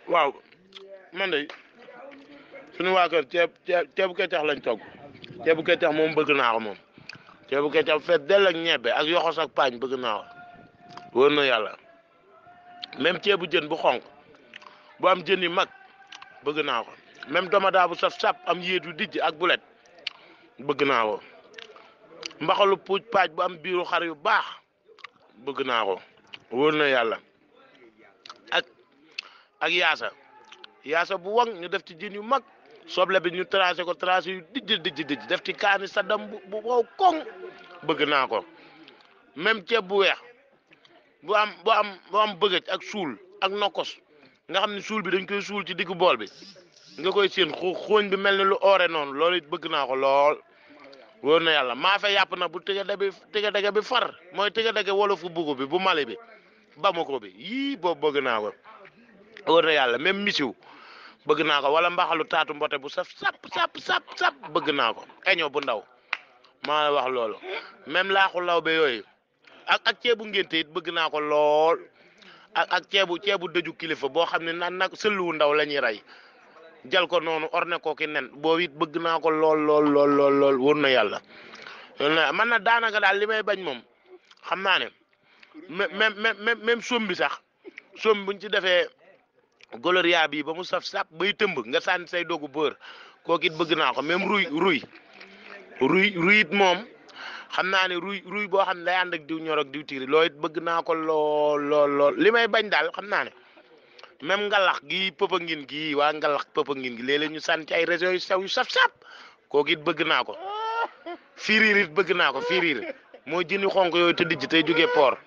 waaw man de suñu waa kër ceeb ceeb ceebu kecax lañ togg ceebu kecax moom bëgg naa ko moom ceebu kecax fees dell ak ñebbe ak yoxos ak paañ bëgg naa ko wóor na yàlla même ceebu jën bu xonq bu am jën yu mag bëgg naa ko même domadaa bu saf sap am yéetu dijj ak bulet bëgg naa ko mbaxalu puuj paaj bu am biiru xar yu baax bëgg naa ko wóor na yàlla ak ak yaasa yaasa bu waŋ ñu def ci jën yu mag soble bi ñu tracé ko tracé yu dijj dijj dijj def ci kaani saddam bu bu wow koŋ bëgg naa ko même ceeb bu weex bu am bu am bu am bëggëj ak suul ak nokkos nga xam ne suul bi dañ koy suul ci diggu bool bi nga koy seen xu xooñ bi mel ni lu oore noonu loolu it bëgg naa ko lool wóor na yàlla maa fa yàpp na bu tëga dege bi tëga dege bi far mooy tëga dege wolofu bugu bi bu mali bi bamako bi yii boobu bëgg naa ko wóor na yàlla même misiw bëgg naa ko wala mbaxalu taatu mbote bu saf sap sap sap sap bëgg naa ko eño bu ndaw maa la wax loolu même laaxu law be yooyu ak ak ceebu ngénte it bëgg naa ko lool ak ak ceebu ceebu dëju kilifa boo xam ne naan nag sëlluwu ndaw la ñuy rey jal ko noonu orne ko ki nen boobu it bëgg naa ko lool lool lool lool lool wóor na yàlla man na daanaka daal li may bañ moom xam naa ne même même même som bi sax som buñ ci defee goloria bi ba mu saf sap bay tëmb nga sànni say dogu bër kooku it bëgg naa ko même ruy ruy ruy ruy it moom xam naa ne ruy ruy boo xam ne day ànd ak diw ñor ak diw tiiri loolu it bëgg naa ko lool lool lool li may bañ daal xam naa ne même ngalax gi pëpangin gi waa ngalax pëpangin gi léeg-léeg ñu sànni ci ay régions yu sew yu saf sap kooku it bëgg naa ko firiir it bëgg naa ko firiir mooy jëni xonk yooyu te dijj tey jógee port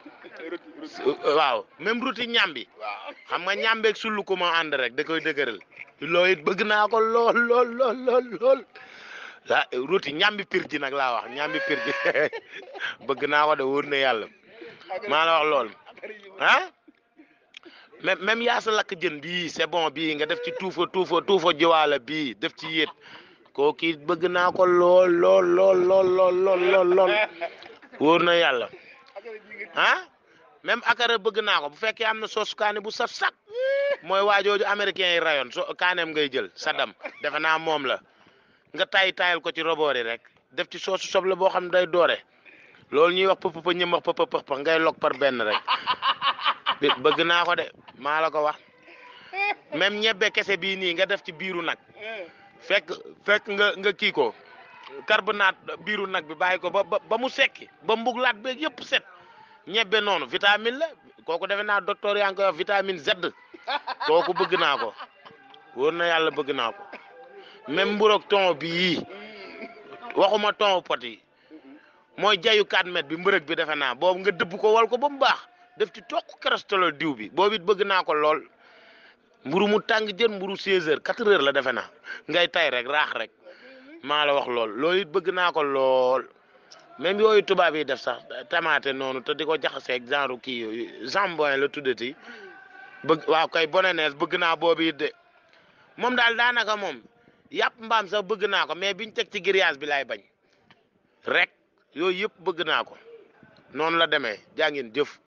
waaw même ruti ñambi xam nga ñambeeg sullu ko ma ànd rek da koy dëgëral loolu it bëgg naa ko lool lool lool lool lool ah ruti ñambi pir ji nag laa wax ñambi pir ji bëgg naa ko de wóor na yàlla maa la wax lool ah même même yaasa lakk jën bii c'est bon bii nga def ci tuufa tuufa tuufa jiwaala bii def ci yéet kooku bëgg naa ko lool lool lool lool lool lool lool lool wóor na yàlla ah même akara bëgg naa ko bu fekkee am na soos kaani bu saf sap mooy waajooju américain yi rayoon so kaaneem ngay jël sadam defe naa moom la nga tay tayal ko ci roboori rek def ci soosu soble boo xam ne day doore loolu ñuy wax pëpp pëpp ñëm wax pëpp pëpp ngay lok par benn rek bëgg naa ko de maa la ko wax même ñebbe kese bii nii nga def ci biiru nag fekk fekk nga nga kii ko carbonate biiru nag bi bàyyi ko ba ba mu sekki ba mbuglaat beeg yëpp set ñebbe noonu vitamine la kooku defe naa docteur yaa ngi koy wax vitamine Z kooku bëgg naa ko wóor na yàlla bëgg naa ko même mburoog ton bii waxuma ton pot yi mooy jayu 4 mètres bi mbërëg bi defe naa boobu nga dëbb ko wal ko ba mu baax def ci toq cholestérol diw bi boobu it bëgg naa ko lool mburu mu tàng jën mburu 16 heures 4 heures la defe naa ngay tay rek raax rek maa la wax lool loolu it bëgg naa ko lool même yooyu tubaab yi def sax tamaate noonu te di ko jaxaseeg genre kii yooyu jambon la tuddati bëgg waaw kay bonenees bëgg naa boobu it de moom daal daanaka moom yàpp mbaam sax bëgg naa ko mais biñ teg ci grillage bi laay bañ rek yooyu yëpp bëgg naa ko noonu la demee jaa ngeen jëf